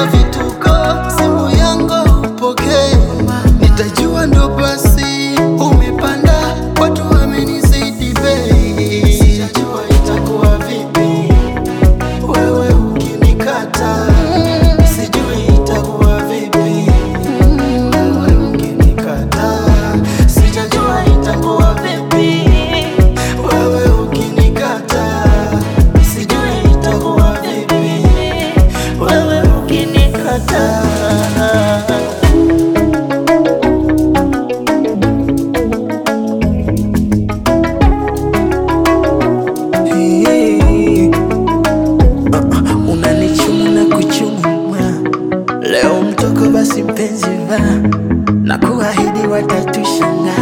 vituko, simu yangu upokee, nitajua ndo basi umepanda, watu wamenizidi bei, sijajua itakuwa vipi wewe ukinikata, sijui itakuwa vipi wewe ukinikata, sijajua itakuwa vipi wewe ukinikata, sijui itakuwa vipi wewe ukinikata. Hey. Ah, ah, unanichuma na kuchuma leo mtoko basi mpenzi va na kuahidi watatushangaa